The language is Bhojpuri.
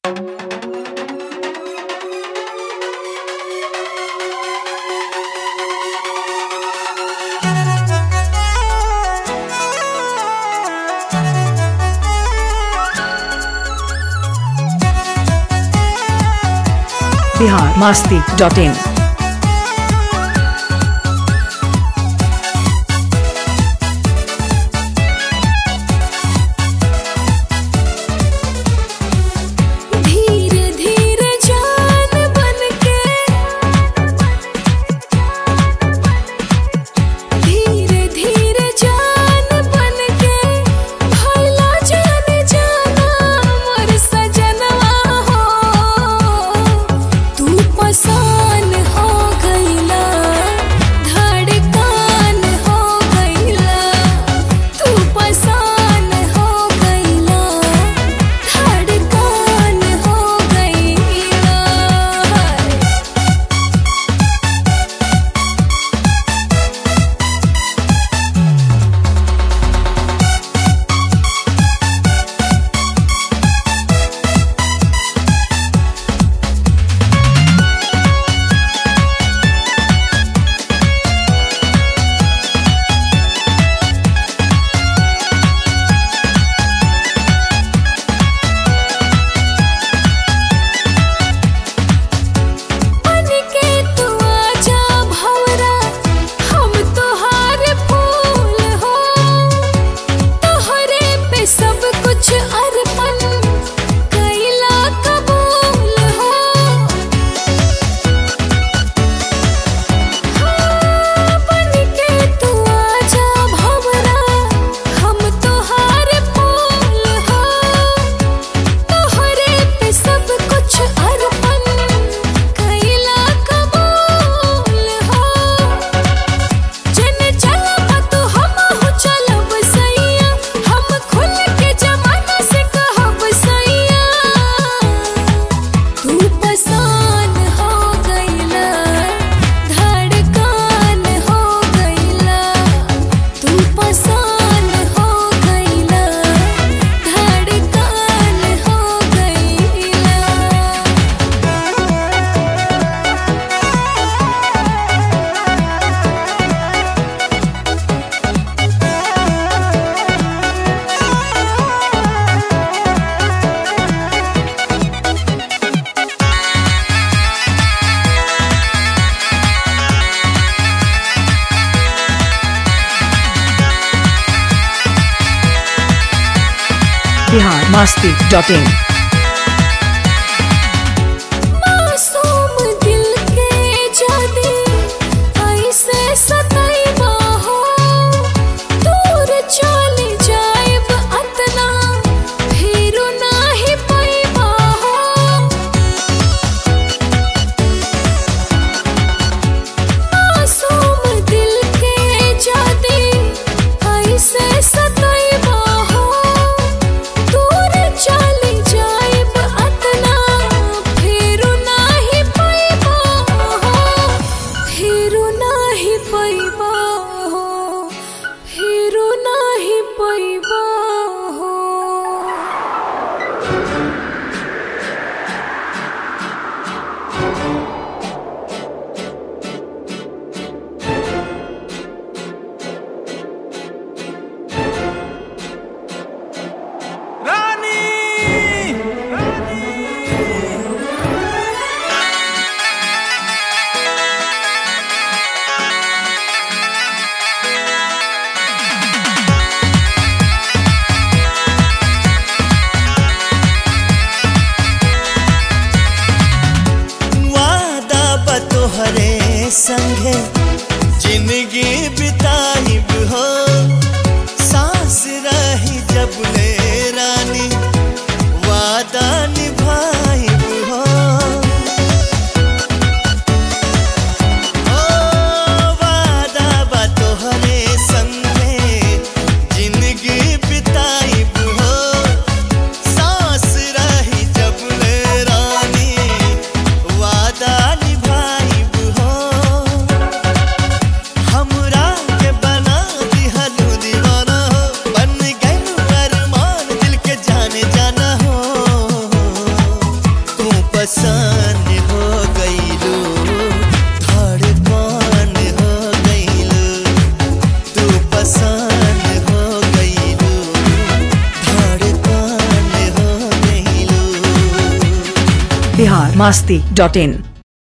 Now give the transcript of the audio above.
बिहार मास्ती डॉट इन धीरे धीरे जान बनके धीरे धीरे जान बनके भैला जान जाना मोर सजनवा हो तू पसान हो गईला धड़कन हो गईला तू पसान हो गईला धड़कन हो गईला बनके तू आजा भंवरा हम तोहार फूल हो तोहरे पे सब कुछ अर्पण कैला कबूल हो हाँ, बनके तू आजा भंवरा हम तोहार फूल हो तोहरे पे सब कुछ अर्पण कैला कबूल हो जन चलब तो हमहु चलब सैया हम खुल के जमाना से कहब सैया तू पसान हो गईला धड़कन हो गईला तू पसान हो गईला धड़कन हो गईला बिहार मास्ती डॉट इन मासूम दिल के जादे ऐसे सताइबा हो दूर चले जाइब अतना फिर नाही पाइबा हो मासूम दिल के जादे ऐसे सताइबा हो दूर चले जाइब अतना फिर नाही पाइबा हो फिर नाही पाइबा हो फिर नाही पाइबा हो वादा बतोहरे संगे जिंदगी बिताइब हो सांस रही जब ले रानी वादा निभाइब हो ओ वादा बतोहरे संगे जिंदगी बिताइब हो सांस रही जब ले रानी वादा निभाइब हो पसंद हो गईलू धड़कन हो गईलू तू पसंद हो गईलू धड़कन हो गईलू बिहार मस्ती डॉट इन